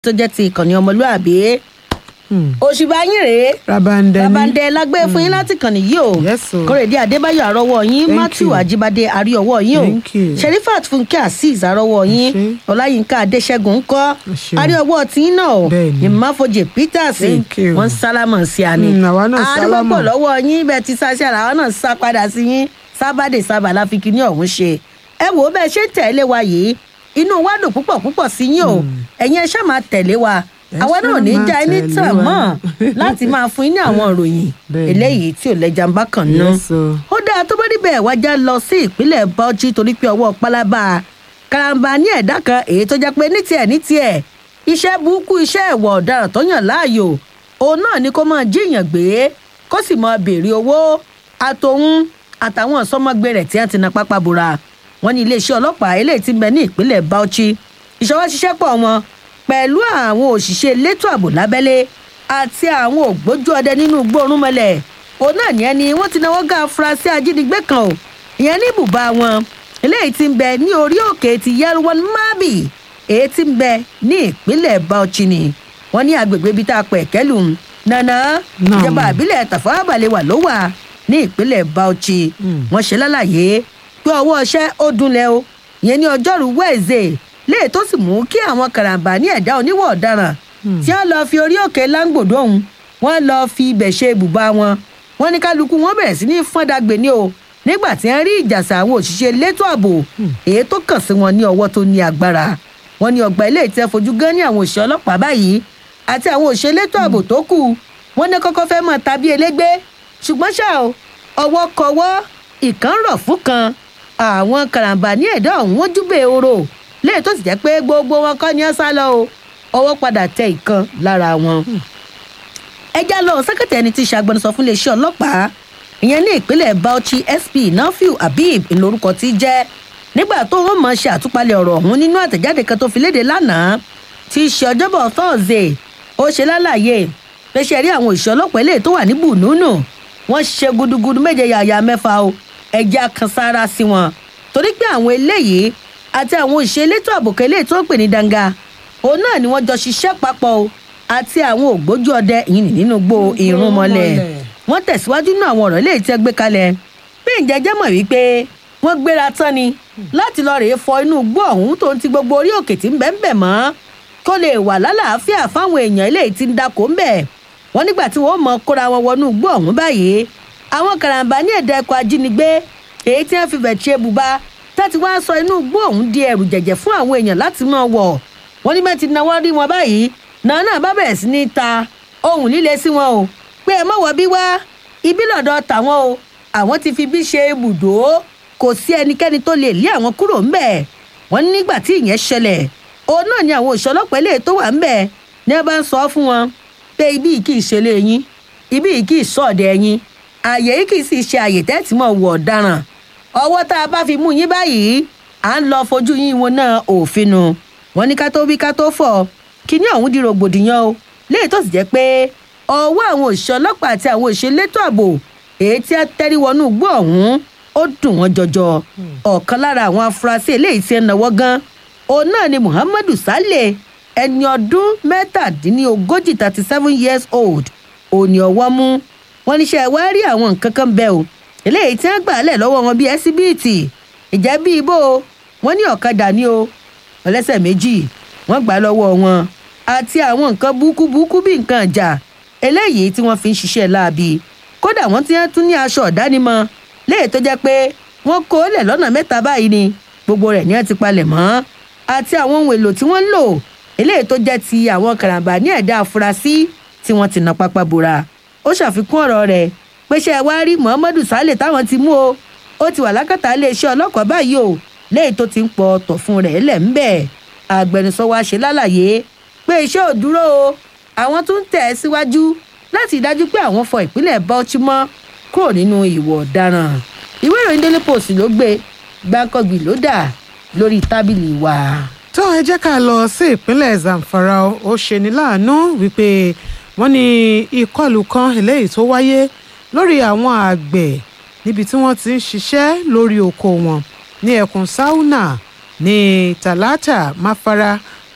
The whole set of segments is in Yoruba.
tó jẹ́ ti ìkànnì ọmọlúàbí òṣìbà yín rèé rabandẹ ní babandẹ lágbé fún yín láti kàn nìyí o Yes, o. kórèdé adébáyọ̀ àrọ́wọ́ yín Thank matthew you. ajíbádé àríọwọ́ yín o Thank you. sherifat fúnkẹ́ azeez àrọ́wọ́ yín ṣé. ọláyínká adéṣẹ́gun ńkọ́ ṣé. àríọwọ́ tiyín náà o Bẹ́ẹ̀ni. ìmáfojì peters Thank you. wọ́n sálámọ̀ sí àní Mm, àwa náà àdúgbò sálámọ̀. lọ́wọ́ yín bẹ́ẹ̀ ti sáṣẹ́ àwa náà sá padà sí yín sábàdé sábà láfi kíní ọ̀hún ṣe ẹ wò ó bẹ́ẹ̀ ṣe ń tẹ̀lé wa yìí inú wa dùn púpọ̀ púpọ̀ sí yín o ẹ̀yin ẹ ṣáà máa tẹ̀lé wa Ẹ àwa náà ò ní ṣáà já máa ẹni tẹ̀lé tàn wa. mọ́ láti máa fún yín ní àwọn ìròyìn Bẹ́ẹ̀ni. eléyìí tí ò lẹ́jà ń bá kàn ná Yes, o. ó dáa tó bá níbẹ̀ wájà lọ sí ìpínlẹ̀ bauchi torí pé ọwọ́ pálábá karambà ní ẹ̀dá kan èyí tó jẹ́ pé ní tiẹ̀ ní tiẹ̀ iṣẹ́ burúkú iṣẹ́ ẹ̀wọ̀ ọ̀daràn tó yàn láàyò òun náà ni kó máa jíyàn gbé kó sì máa béèrè owó àtòun àtàwọn ìsọmọgbé rẹ̀ tí wọ́n ti na pápá bora wọ́n ní iléeṣẹ́ ọlọ́pàá eléyìí ti ń bẹ ní ìpínlẹ̀ bauchi ìṣọwọ́ ṣiṣẹ́ pọ̀ wọn pẹ̀lú àwọn òṣìṣẹ́ elétò ààbò lábẹ́lé àti àwọn ògbójú ọdẹ nínú gbóòórùn mọ́lẹ̀ òun náà ní ẹni wọ́n ti náwó ga afurasí ajínigbé kan o ìyẹn ní ibùba wọn eléyìí ti ń bẹ ní orí òkè ti yelwan mabi èyí ti ń bẹ ní ìpínlẹ̀ bauchi ni wọ́n ní agbègbè ibi tá a pẹ̀ kẹ́lù nànà Náà. ìjọba àbílẹ̀ tàfáwá balẹ̀ wà ló wà ní ìpínlẹ̀ bauchi Mm. wọ́n ṣe lálàyé pé ọwọ́ ọṣẹ́ ó dunlẹ̀ o ìyẹn ní ọjọ́rú wẹ́ẹ̀zẹ̀ léè tó sì mú kí àwọn karambà ní ẹ̀dá oníwọ̀ ọ̀daràn tí wọ́n lọ fi orí òkè láńgbòdo ọ̀hún wọ́n lọ fi ibẹ̀ ṣe ibùba wọn wọ́n ní kálukú wọn bẹ̀rẹ̀ sí ní fọ́ndàgbé ní o nígbà tí wọ́n rí ìjàsà àwọn òṣìṣẹ́ elétò ààbò èyí tó kàn sí wọn ní ọwọ́ tó ní agbára wọ́n ní ọgbà ilé ìtẹ́ fojú gan ní àwọn òṣìṣẹ́ ọlọ́pàá báyìí àti àwọn òṣìṣẹ́ elétò ààbò tó kù wọ́n ní kọ́kọ́ fẹ́ mọ̀ tàbí elégbé ṣùgbọ́n ṣá o ọwọ́ kọwọ́ ìkan rọ̀ fún kan àwọn karambà ní ẹ̀dá ọ̀hún wọ́n júbẹ̀ oró léyìí tó sì jẹ́ pé gbogbo wọn kọ́ ni ẹ sá lọ o ọwọ́ padà tẹ ìkan lára wọn. ẹjá lọ sẹ́kẹ̀tì ẹni tí í ṣe agbẹnusọ fún iléeṣẹ́ ọlọ́pàá ìyẹn ní ìpínlẹ̀ bauchi sp nafiu habib lórúkọ tí í jẹ́ nígbà tó wọ́n mọ̀ ṣe àtúpalẹ̀ ọ̀rọ̀ ọ̀hún nínú àtẹ̀jáde kan tó fi léde lánàá tí í ṣe ọjọ́bọ̀ thursday ó ṣe lálàyé pé ṣe rí àwọn òṣìṣẹ́ ọlọ́pàá eléyìí tó wà ní bùnúnù wọ́n ṣe gudugudu méje yàyà mẹ́fà o ẹ̀jẹ̀ kan sára sí wọn torí pé àwọn eléyìí àti àwọn òṣìṣẹ́ elétò àbòkẹ́ eléyìí tó ń pè ní danga òun náà ni wọ́n jọ ṣiṣẹ́ papọ̀ o àti àwọn ògbójú ọdẹ ìyìn nínú gbó irun mọ́lẹ̀ wọ́n tẹ̀síwájú nínú àwọn ọ̀rọ̀ eléyìí tí ẹ gbé kalẹ̀ bí ìjẹ́jẹ́ mọ̀ wípé wọ́n gbéra tán ni láti lọ rèé fọ inú gbó ọ̀hún tó ń ti gbogbo orí òkè tí ń bẹ́ ń bẹ̀ mọ́ kó lè wà lálàáfíà fáwọn èèyàn eléyìí tí ń dakò ń bẹ̀ wọ́n nígbà tí wọ́n mọ kóra wọn wọnú gbó ọ̀hún báyìí àwọn karambà ní ẹ̀dá ẹ̀kọ́ ajínigbé èyí tí wọ́n fi bẹ̀ ṣe bùbá láti wá sọ inú gbó ọ̀hún di ẹ̀rù jẹ̀jẹ̀ fún àwọn èèyàn láti máa wọ̀ wọ́n ní bẹ́ẹ̀ ti náwó rí wọn báyìí náà náà bá bẹ̀rẹ̀ sí ní ta ohun líle sí wọn o pé ẹ mọ̀wọ́ bí wá ibi lọ́dọ̀ tàwọn o àwọn ti fi bí ṣe ibùdó kò sí ẹnikẹ́ni tó lè lé àwọn kúrò ńbẹ̀ wọ́n ní nígbà tí ìyẹn ṣẹlẹ̀ òun náà ni àwọn òṣìṣẹ́ ọlọ́pàá eléyìí tó wà ńbẹ̀ ní ẹ bá ń sọ fún wọn pé ibi yìí kì í ṣe lé yín ibi yìí kì í sọ̀dẹ̀ yín àyè yìí kì í sì ṣe àyè tẹ́tí mọ̀ wọ̀ ọ̀daràn ọwọ́ tá a bá fi mú yín báyìí à ń lọ fojú yín wọn náà òfin nu wọn ní ká tó wí ká tó fọ̀ kíní ọ̀hún di rògbòdìyàn o léyìí tó sì jẹ́ pé ọwọ́ àwọn òṣìṣẹ́ ọlọ́pàá àti àwọn òṣìṣẹ́ elétò ààbò èyí tí a tẹ́rí wọnú igbó ọ̀hún ó dùn wọ́n jọjọ ọ̀kan lára àwọn afurasí eléyìí tí ń náwó gan òun náà ni muhammadu saleh ẹni ọdún mẹ́tàdínlógójì thirty seven years old òní ọwọ́ mú wọn níṣẹ́ wá rí àwọn nǹkan kan bẹ́ẹ̀ o eléyìí tí wọ́n gbà lẹ̀ lọ́wọ́ wọn bíi ẹsibíìtì ìjẹ́ bíi ibo wọn ní ọ̀kadà ní o ọlẹ́sẹ̀ méjì wọ́n gbà lọ́wọ́ wọn àti àwọn nǹkan búkú búkú bíi nǹkan ìjà eléyìí tí wọ́n fi ń ṣiṣẹ́ láabi kódà wọ́n ti tún ní aṣọ ọ̀dánimọ̀ léyìí tó jẹ́ pé wọ́n kó lẹ̀ lọ́nà mẹ́ta báyìí ni gbogbo rẹ̀ ní wọ́n ti palẹ̀ mọ́ àti àwọn ohun èlò tí wọ́n ń lò eléyìí tó jẹ́ ti àwọn karambà ní ẹ̀dá afurasí tí wọ́n ti na pápá bora ó ṣàfikún ọ̀rọ̀ rẹ̀ pé ṣe wá rí muhammadu saleh táwọn ti mú o ó ti wà lákàtà iléeṣẹ́ ọlọ́kọ̀ báyìí o léyìí tó ti ń pọ̀ ọ̀tọ̀ fún rẹ̀ lẹ̀ ń bẹ̀ agbẹnusọ wa ṣe lálàyé pé iṣẹ́ ò dúró o àwọn tún ń tẹ̀ ẹ́ síwájú láti dájú pé àwọn fọ ìpínlẹ̀ bauchi mọ́ kúrò nínú ìwọ̀ ọ̀daràn ìwé ìròyìn daily post ló gbé gbàǹkangbì ló dà lórí tábìlì wa. tó ẹ jẹ́ ká lọ sí ìpínlẹ̀ zamfara o. ó ṣeni láàánú wípé wọ́n ní ìkọlù kan eléyìí tó wáyé lórí àwọn àgbẹ̀ níbi tí wọ́n ti ń ṣiṣẹ́ lórí oko wọn ní ẹkùn sauna ní talata mafara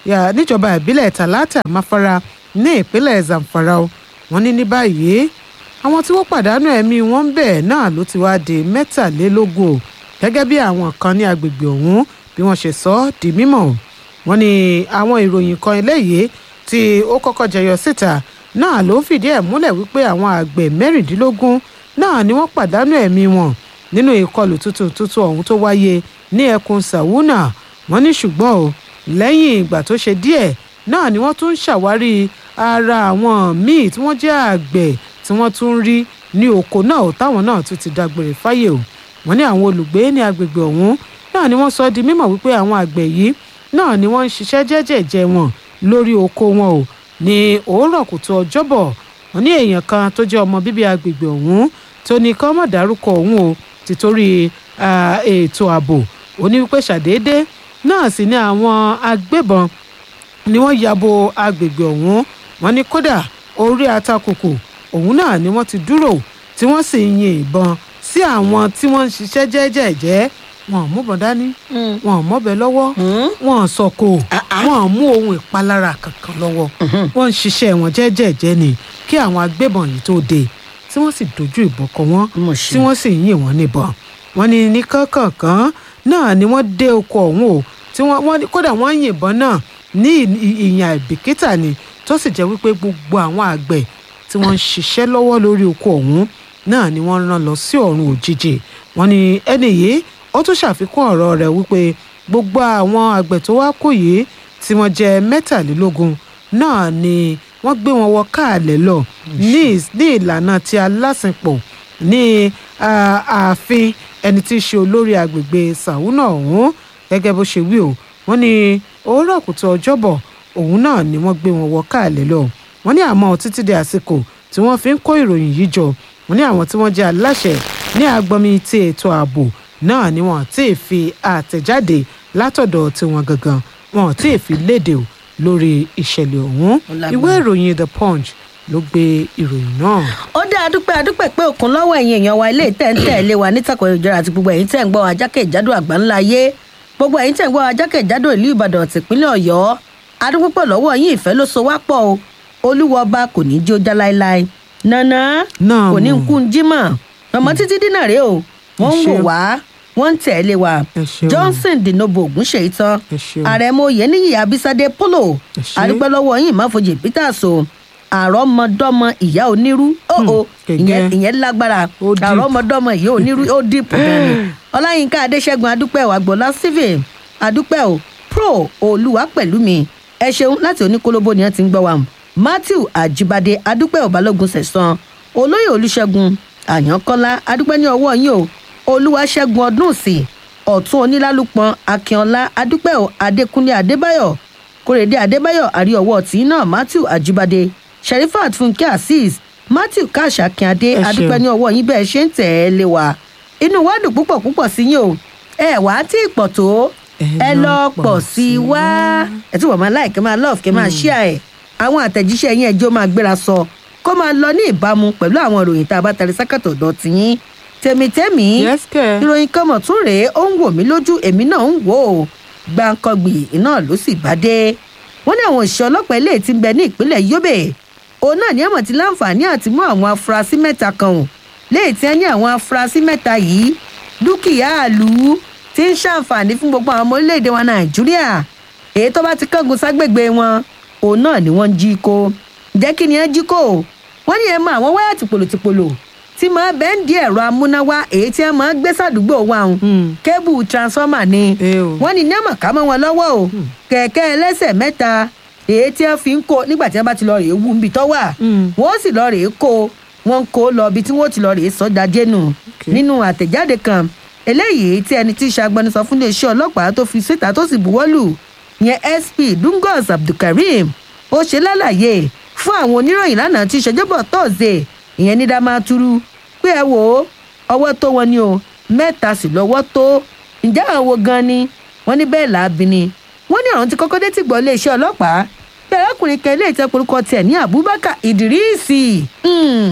yà- níjọba ìbílẹ̀ Talata Mafara ní ìpínlẹ̀ Zamfara o wọ́n ní ní báyìí àwọn tí wọ́n pàdánù ẹ̀mí wọn ń bẹ̀ náà ló ti wá di mẹ́tàlélógún o gẹ́gẹ́ bí àwọn kan ní agbègbè ọ̀hún bí wọ́n ṣe sọ ọ́ di mímọ̀ o wọ́n ní àwọn ìròyìn kan eléyìí tí ó kọ́kọ́ jẹyọ síta náà ló ń fìdí ẹ̀ múlẹ̀ wípé àwọn àgbẹ̀ mẹ́rìndínlógún náà ni wọ́n pàdánù ẹ̀mí wọn nínú ìkọlù tuntun tuntun ọ̀hún tó wáyé ní ẹkùn Sàwúnà wọ́n ní ṣùgbọ́n o lẹ́yìn ìgbà tó ṣe díẹ̀ náà ni wọ́n tún ń ṣàwárí ara àwọn míì tí wọ́n jẹ́ àgbẹ̀ tí wọ́n tún ń rí ní oko náà ò táwọn náà tún ti dágbére fáyé o wọ́n ní àwọn olùgbé ní agbègbè ọ̀hún náà ni wọ́n sọ di mímọ̀ wípé àwọn àgbẹ̀ yìí náà ni wọ́n ń ṣiṣẹ́ jẹ́jẹ̀jẹ́ wọn lórí oko wọn o ní òórọ̀ kùtù ọjọ́bọ̀ wọ́n ní èèyàn kan tó jẹ́ ọmọ bíbí agbègbè ọ̀hún tó ní kán mọ̀ dárúkọ òun o títorí ah, ètò ààbò ó ní wípé ṣàdédé náà sì ni àwọn agbébọn ni wọ́n ya bo agbègbè ọ̀hún wọ́n ní kódà orí atakùkù òun náà ni wọ́n ti dúró tí wọ́n sì ń yin ìbọn sí àwọn tí wọ́n ń ṣiṣẹ́ jẹ́jẹ́jẹ́ wọn ò múbọn dání wọn ò mọ́bẹ lọ́wọ́ wọn ò sọ̀kò wọn ò mú ohun ìpalára kankan lọ́wọ́ wọ́n ń ṣiṣẹ́ wọn jẹ́jẹ́jẹ́ ni kí àwọn agbébọn yìí tó dé tí wọ́n sì dojú ìbọn kọ wọ́n Mo ṣe. tí wọ́n sì ń yìn wọ́n níbọn wọ́n ní ní kánkànkán náà ni wọ́n dé oko ọ̀hún o tí wọ́n wọ́n ní- kódà wọ́n yìnbọn náà ní ì- ì- ìyàn àìbìkítà ni tó sì jẹ́ wípé gbogbo àwọn àgbẹ̀ tí wọ́n ń ṣiṣẹ́ lọ́wọ́ lórí oko ọ̀hún náà ni wọ́n rán lọ sí ọ̀run òjijì wọ́n ní ẹni yìí ó tún ṣàfikún ọ̀rọ̀ rẹ̀ wípé gbogbo àwọn àgbẹ̀ tó wá kú yìí tí wọ́n jẹ́ mẹ́tàlélógún náà ni wọ́n gbé wọn wọ káàlẹ̀ lọ ní ìs- ní ìlànà ti alásìnpọ̀ ní ah, ààfin ẹni tí í ṣe olórí agbègbè sàwúnà ọ̀hún gẹ́gẹ́ bó ṣe wí o wọ́n ní òwúrọ̀ kùtù ọjọ́bọ̀ òun náà ni wọ́n gbé wọn wọ káàlẹ̀ lọ wọ́n ní àmọ́ títí di àsìkò tí wọ́n fi ń kó ìròyìn yìí jọ wọ́n ní àwọn tí wọ́n jẹ́ aláṣẹ ní agbọnmi ti ètò ààbò náà ni wọ́n tí ì fi àtẹ̀jáde látọ̀dọ̀ tiwọn gangan wọn tí ì fi léde o lórí ìṣẹ̀lẹ̀ ọ̀hún lágbára. ìwé ìròyìn the punch ló gbé ìròyìn náà. ó dá adúpẹ́ adúpẹ́ pé òkun lọ́wọ́ ẹ̀yin èèyàn wa ilé ìtẹ́ǹtẹ́ ilé wa nítàkùn ìjọra àti gbogbo ẹ̀yin tẹ́ ń gbọ́ wa jákèjádò àgbáńlá ayé gbogbo ẹ̀yin tẹ́ ń gbọ́ wa jákèjádò ìlú ìbàdàn tìpínlẹ̀ ọ̀yọ́ adúpẹ́ lọ́wọ́ yín ìfẹ́ ló so wá pọ̀ o olúwa ọba kò ní í jó já láéláé nànà Náà kò ní mọ̀. kú ń jímọ̀ ọmọ títí dínà rèé o wọ́n ń Ẹ wò ṣeun. wá wọ́n ń tẹ̀lé wa Ẹ ṣeun. johnson dinobo ògúnṣe tán Ẹ ṣeun. àrẹ̀mọ oyèníyì abísádé polo Ẹ ṣé. adúpẹ́ lọ́wọ́ yín ìmáfojì peters o àrọ́mọdọ́mọ ìyá onírú ó o kẹ̀kẹ́. ìyẹn ìyẹn lágbára Ó deep. àrọ́mọdọ́mọ ìyá onírú ó dìpọ̀ gan-an ọláyínká adéṣẹ́gun adúpẹ́ o àgbọ̀lá stephen adúpẹ́ o pro olúwa pẹ̀lú mi ẹ ṣeun láti oníkólóbó ni wọ́n ti ń gbọ́ wa matthew ajibade adúpẹ́ o balógun sẹ̀sán olóyè olùṣègùn àyànkọ́lá adúpẹ́ ní ọwọ́ yín o olúwaṣẹ́gun ọdún sí ọ̀tún onílálùpọ̀n akínọlá adúpẹ́ o adékúnlé adébáyọ̀ kórèdé adébáyọ̀ àríọwọ́ tí náà matthew ajibade sherifat fúnkẹ́ azeez matthew káàṣà akínadé Ẹ ṣeun. adúpẹ́ ní ọwọ́ yín bẹ́ẹ̀ ṣe ń tẹ̀ ẹ́ lé wa inú wa dùn púpọ̀ púpọ̀ sí yín o ẹ wá tí ì pọ̀ tó ẹ lọ pọ̀ sí i wá ẹ tí wọ́n máa láì kẹ́ máa lọ́ọ̀fù kẹ́ máa ṣíà ẹ̀ àwọn àtẹ̀jíṣẹ́ yín ẹjọ́ máa gbéra sọ kó máa lọ ní ìbámu pẹ̀lú àwọn ìròyìn tá a bá tẹ̀lé sákàtọ̀ ọ̀dọ̀ tiyín tèmítẹ́mì Yes, kẹ́. ìròyìn kan mọ̀ tún rèé ó ń wò mí lójú èmi náà ń wò ó gbàǹkangbì iná ló sì bá dé wọ́n ní àwọn òṣìṣẹ́ ọlọ́pàá ilé tí ń bẹ ní ìpínlẹ̀ yobe òun náà ní àmọ̀ tí láǹfààní àti mú àwọn afurasí mẹ́ta kan ò léè tí wọ́n ní àwọn afurasí mẹ́ta yìí dúkìá àlù tí ń ṣàǹfààní fún gbogbo àwọn ọmọ orílẹ̀-èdè wa nàìjíríà èyí tó bá ti kángun ságbègbè wọn òun náà ni wọ́n ń jí kó jẹ́ kí ni wọ́n jí kó wọ́n ní ẹ mọ àwọn wáyà tìpolòtìpolò tí máa bẹ́ẹ̀ ń di ẹ̀rọ amúnáwá èyí tí wọ́n máa gbé sàdúgbò wa hùn Hmm. kébù transformer ni Ẹ o. wọ́n ní ní àmọ̀ ká mọ́ wọn lọ́wọ́ o kẹ̀kẹ́ ẹlẹ́sẹ̀ mẹ́ta èyí tí wọ́n fi ń kó nígbà tí wọ́n bá ti lọ rèé wú níbi tó wà Hmm. wọ́n sì lọ rèé kó wọ́n ń kó lọ ibi tí wọ́n ti lọ rèé sọ́dá dénú nínú àtẹ̀jáde kan eléyìí tí ẹni tí í ṣe agbẹnusọ fún iléeṣẹ́ ọlọ́pàá tó fi síta tó sì buwọ́lù yẹn sp dungos abdulkareem ó ṣe lálàyé fún àwọn oníròyìn lánàá tí ìṣèjọba tọ́sídẹ̀ẹ́ ìyẹn ní damaturu pé ẹ wò ó ọwọ́ tó wọn ni o mẹ́ta sì lọ́wọ́ tó ǹjẹ́ àwọn wo gan ni wọ́n ní bẹ́ẹ̀ làábi ni wọ́n ní àwọn tí kọ́kọ́ dé ti gbọ́ iléeṣẹ́ ọlọ́pàá bí arákùnrin kan ilé ìtẹ́ porúkọ tiẹ̀ ní abubakar idrisi hmm,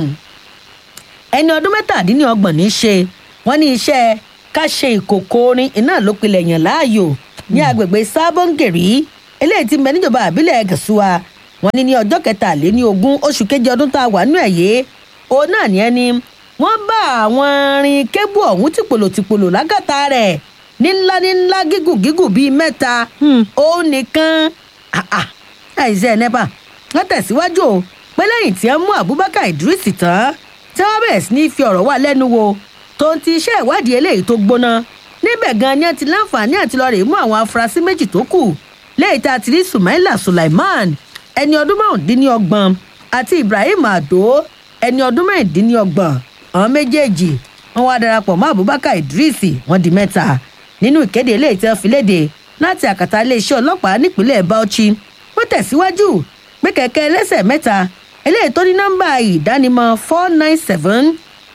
ẹni ọdún mẹ́tàdínlọ́gbọ̀n ní í ṣe wọ́n ní iṣẹ́ ká ṣe ìkòkò orin iná ló pilẹ̀ yàn láàyò ní agbègbè sábọ́ngèrì eléyìí ti ń bẹ níjọba àbílẹ̀ gẹ̀ṣúà wọn ní ní ọjọ́ kẹtàléní ogún oṣù keje ọdún tá a wà nínú ẹ̀ yìí òun náà ní ẹni wọ́n bá àwọn rin kébù ọ̀hún tìpolò tìpolò lágàtà rẹ̀ ní ńlá ní ńlá gígùn gígùn bíi mẹ́ta òun nìkan àìsẹ́ nepa wọ́n tẹ̀síwájú o pé lẹ́yìn tí wọ́n mú abubakar idris tán tí wọ́n bẹ̀rẹ̀ sí ní fi ọ̀rọ̀ wà lẹ́nu wo tó ń ti iṣẹ́ ìwádìí eléyìí tó gbóná níbẹ̀ gan ni wọ́n ti láǹfààní àti lọ́ọ́ rè mú àwọn afurasí méjì tó kù lẹ́yìn tá a ti rí sumaila sulaiman ẹni ọdún márùndínlọ́gbọ̀n àti ibrahim ado ẹni ọdún mẹ́rìndínlọ́gbọ̀n àwọn méjèèjì wọn wá darapọ̀ mọ́ abubakar idris wọn di mẹ́ta nínú ìkéde eléyìí tí wọ́n fi léde láti àkàtà iléeṣẹ́ ọlọ́pàá nípínlẹ̀ bauchi wọ́n tẹ̀síwájú pé kẹ̀kẹ́ ẹlẹ́sẹ̀ mẹ́ta eléyìí tó ní nọ́mbà ìdánimọ̀ four nine seven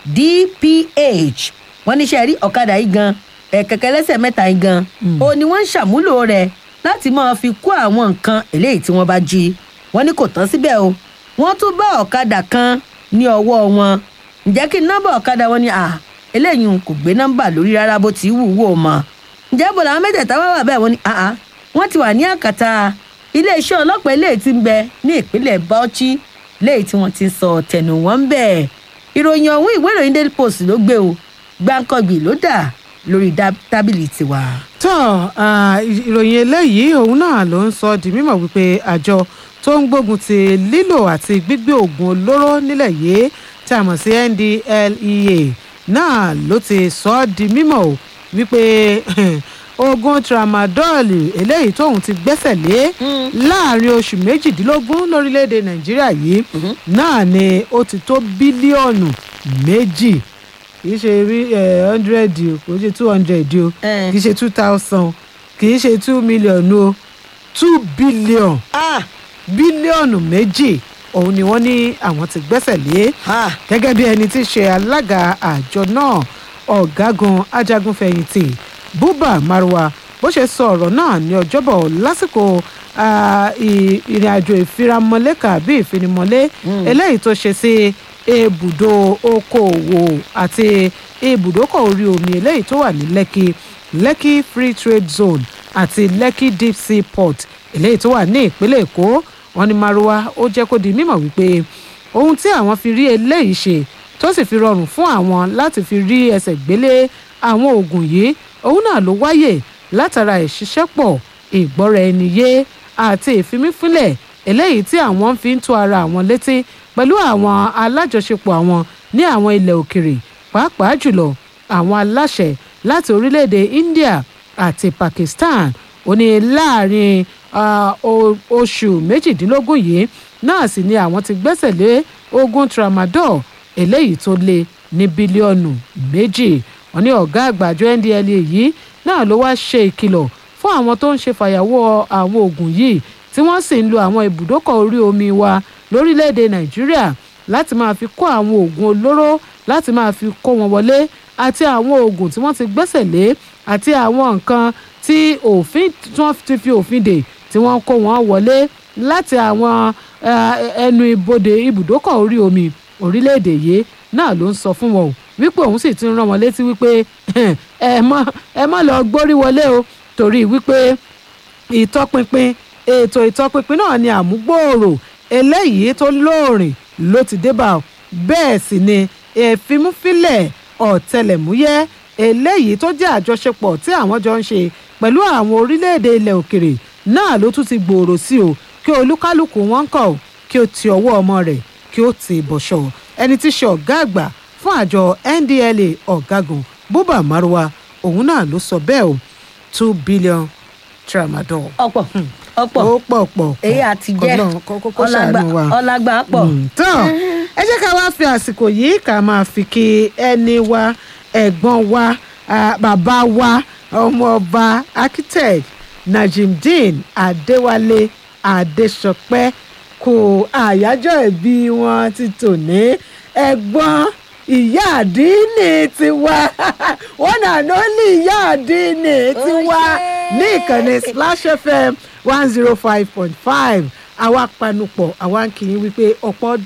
dph wọ́n níṣẹ́ rí ọ̀kadà yìí gan kẹ̀kẹ́ ẹlẹ́sẹ̀ mẹ́ta yìí gan òun ni wọ́n ń ṣàmúlò rẹ̀ láti máa fi kó àwọn nǹkan eléyìí tí wọ́n bá jí wọ́n ní kò tán síbẹ̀ o wọ́n tún bá ọ̀kadà kan ní ọwọ́ wọn ǹjẹ́ kí nọ́mbà ọ̀kadà wọn ni à eléyìí kò gbé nọ́mbà lórí rárá bó ti wù wò mọ́ ǹjẹ́ bọ̀dọ̀ àwọn mẹ́tẹ̀ẹ̀ta wá wà bẹ́ẹ̀ wọ́n ní àá wọ́n ti wà ní àkàtà iléeṣẹ́ ọlọ́pàá eléyìí ti ń bẹ ní ìpínlẹ̀ bauchi léyìí tí wọ́n ti ń sọ tẹnu wọn ń bẹ̀ ìròyìn ọ̀hún ìwé ìròyìn daily post ló gbé o gbáǹkọ́gbì ló dà lórí tábìlì tiwa. tó ìròyìn eléyìí òun náà ló ń sọ di mímọ̀ wípé àjọ tó ń gbógun ti lílò àti gbígbé oògùn olóró nílẹ̀ yìí tí a mọ̀ sí ndlea náà ló ti sọ ọ́ di mímọ̀ o wípé oògùn tramadol eléyìí tóun ti gbẹ́sẹ̀ lé láàrin oṣù méjìdínlógún lórílẹ̀‐èdè nàìjíríà yìí náà ni ó ti tó bílíọ̀nù méjì kì í ṣe rí hundred o kò ṣe two hundred o kì í ṣe two thousand kì í ṣe two million o two billion bílíọ̀nù méjì òun ni wọ́n ní àwọn ti gbẹ́sẹ̀ lé gẹ́gẹ́ bí ẹni tí í ṣe alága àjọ náà ọ̀gágun ajagunfẹ̀yìntì buba marwa bó ṣe sọ ọ̀rọ̀ náà ní ọjọ́bọ̀ lásìkò ìrìn àjò ìfiramọ́lé kàbí ìfinimọ́lé eléyìí tó ṣe sí ibùdó okòòwò àti ibùdókọ̀ orí omi eléyìí tó wà ní lẹ́kì lẹ́kì free trade zone àti lẹ́kì deep sea port eléyìí tó wà ní ìpínlẹ̀ èkó wọn ní marwa ó jẹ́ kó di mímọ̀ wípé ohun tí àwọn fi rí eléyìí ṣe tó sì fi rọrùn fún àwọn láti fi rí ẹsẹ̀ gbélé àwọn oògùn yìí òun náà ló wáyè látara ìṣiṣẹ́pọ̀ ìgbọ́ra ẹni yé àti ìfimífínlẹ̀ eléyìí tí àwọn fi ń tó ara àwọn létí pẹ̀lú àwọn alájọṣepọ̀ àwọn ní àwọn ilẹ̀ òkèrè pàápàá jùlọ àwọn aláṣẹ láti orílẹ̀-èdè India àti Pakistan ó ní láàrin oṣù méjìdínlógún yìí náà sì ni àwọn ti gbẹ́sẹ̀ lé oògùn tramadol eléyìí tó lé ní bílíọ̀nù méjì wọ́n ní ọ̀gá àgbà àjọ ndlea yìí náà ló wá ṣe ìkìlọ̀ fún àwọn tó ń ṣe fàyàwọ́ àwọn oògùn yìí tí wọ́n sì ń lo àwọn ibùdókọ̀ orí omi wa lórílẹ̀‐èdè nàìjíríà láti máa fi kó àwọn oògùn olóró láti máa fi kó wọn wọlé àti àwọn oògùn tí wọ́n ti gbẹ́sẹ̀ lé àti àwọn nǹkan tí òfin tí wọ́n ti fi òfin dè tí wọ́n kó wọn wọlé láti àwọn ẹnu ibodè ibùdókọ̀ orí omi orílẹ̀‐èdè yìí náà ló ń sọ fún wọn o wípé òun sì ti ń rán wọn létí wípé ẹ má ẹ má lọ gbórí wọlé o torí wípé ìtọpinpin ètò ìtọpinpin náà ni àmúgbòòrò eléyìí tó lóòrìn ló ti débà o bẹ́ẹ̀ sì ni ìfimúfilẹ̀ ọ̀tẹlẹ̀múyẹ́ eléyìí tó jẹ́ àjọṣepọ̀ tí àwọn jọ ń ṣe pẹ̀lú àwọn orílẹ̀-èdè ilẹ̀ òkèrè náà ló tún ti gbòòrò sí o kí olúkálùkù wọn kọ̀ kí o ti ọwọ́ ọmọ rẹ̀ kí o ti bọ̀ṣọ̀ ẹni tí ṣe ọ̀gá àgbà fún àjọ ndla ọ̀gágun buba marwa òun náà ló sọ bẹ́ẹ̀ o two billion tramadol. ọ̀pọ̀ ọ̀pọ̀ ó pọ̀ pọ̀ èyí àti jẹ́ kókó ṣàánú wa. ọlágbà pọ̀. tán ẹ jẹ́ ká wá fi àsìkò yìí ká máa fi kí ẹni wa ẹ̀gbọ́n wa bàbá wa ọmọọba architect najimdeen adéwálé adéṣọpẹ́ kò àyájọ́ ìbí wọn ti tò ní ẹ̀gbọ́n ìyá àdínì tiwa wọn náà ló ní ìyá àdínì tiwa ní ìkànnì Splash FM one zero five point five àwa panupọ̀ àwa ń kì í wípé ọ̀pọ̀ ọdún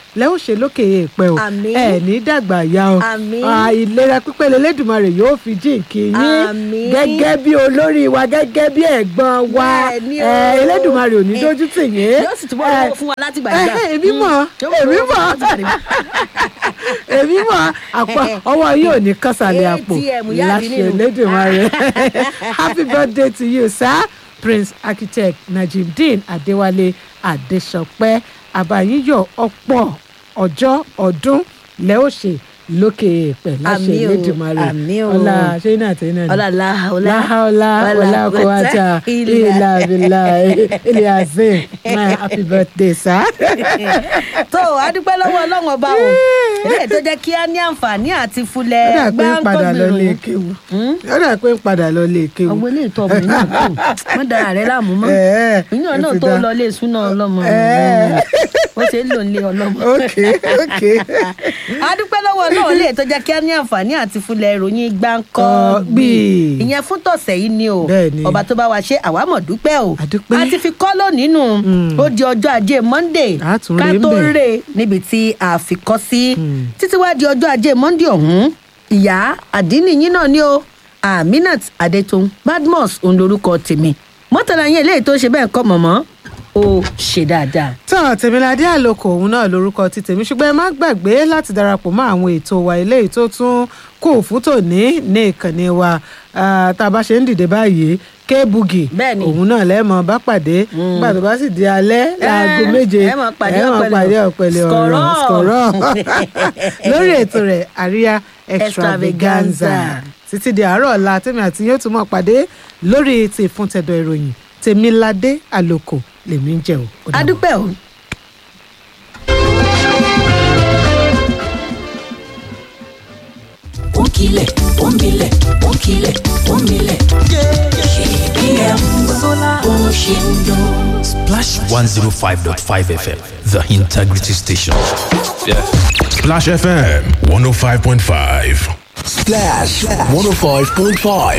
lẹ́ ó ṣe lókè èèpẹ̀ o Àmín. ẹ̀ ní dàgbà ya o Àmín. Ah, ìlera pípé lẹ́lẹ́dùnmarè yóò fi jíǹkì yín Àmín. gẹ́gẹ́ bí olórí wa gẹ́gẹ́ bí ẹ̀gbọ́n wa Bẹ́ẹ̀ ni o. ẹ̀ ẹlẹ́dùnmarè ò ní Eh, dójú tì yín yóò sì túbọ̀ Eh, lọ́wọ́ fún wa láti gbàgbà. eh, èmi mọ̀ Yóò èmi lọ́wọ́ fún mọ̀ wa láti gbàgbà. èmi mọ̀ àpò ọwọ́ yóò ní kásálẹ̀ àpò ATM yáàdì láṣẹ nínú. Elédùmarè happy birthday to you sir prince architect najimdeen adéwálé adéṣọpẹ́ àbáyíyọ̀ ọ̀pọ̀ ọjọ́ ọdún lẹ́ ó ṣe lókè èèpẹ̀ láṣẹ Àmín o, Elédùmarè àmín o. ọlá ṣé iná àti iná ni ọlá láhàólá láhàólá wàlá kọ́wátà ìlà bìlà ilé azim my happy birthday sir. tó a dúpẹ́ lọ́wọ́ ọlọ́run ọba o eléyìí tó jẹ́ kí a ní àǹfààní àti fulẹ̀ ó dà pé ń padà lọ lé gbáǹkọ́gbìnrin. kéwu ó dà pé ń padà lọ lé kéwu. ọgbọ́n ilé ìtọ́ ọmọ náà kù wọ́n dára rẹ̀ láàmú mọ́ Ẹ̀ẹ́, ìyàn ó náà ti tó dá. lọ lé súná ọlọ́mọ Ẹ̀ẹ́. ó ṣe ń lò nílé ọlọ́mọ. ok ok. a dúpẹ́ lọ́wọ́ náà lè tó jẹ́ kí a ní àǹfààní àti fulẹ̀ ìròyìn gbáǹkọ́ Gbì. ìyẹn fún tọ̀sẹ̀ yìí ni o Bẹ́ẹ̀ni. ọba tó bá wa ṣe àwa mọ̀ dúpẹ́ o A dúpẹ́. a ti fi kọ́ lónìí nù ó di ọjọ́ ajé monday A tún ká rè ń tó bẹ̀. rè níbi tí a fi kọ́ sí títí wá di ọjọ́ ajé monday ọ̀hún ìyá àdínì yín náà ni o aminat adetun badmus òun lorúkọ tèmi mọ́tàlá yẹn eléyìí tó ṣe bẹ́ẹ̀ kọ́ mọ̀mọ́ ó ṣe dáadáa. tán tèmiládé àlòkò òun náà lórúkọ ti tèmi ṣùgbọ́n ẹ má gbàgbé láti darapọ̀ mọ́ àwọn ètò wa eléyìí tó tún kò fún tòní ní ìkànnì wa Ah, tá a bá ṣe ń dìde báyìí kébugi Bẹ́ẹ̀ni. òun náà lẹ́ẹ̀mọ́ bá pàdé nígbà tó bá sì di alẹ́ láago Eh, méje ẹ máa pàdé ẹ máa ọ̀pẹ̀lẹ̀ pàdé ọ̀rọ̀. ọ̀pẹ̀lẹ̀ ọ̀rọ̀ Skọ̀rọ̀. skọ̀rọ̀ lórí ètò rẹ̀ àríyá extravaganza títí di àárọ̀ ọ̀la tèmi àti yóò tún mọ̀ pàdé lórí ti ìfúntẹ̀dọ̀ ìròyìn tèmiládé àlòkò lèmi ń jẹ́ o. Ó dàbọ̀. adúpẹ́ o. ó ń kilẹ̀ ó ń milẹ̀ ó ń kilẹ̀ ó ń milẹ̀. KBM bó ṣe ń dún. Splash 105.5 FM, the integrity station. Yeah. Splash FM 105.5. Splash 105.5.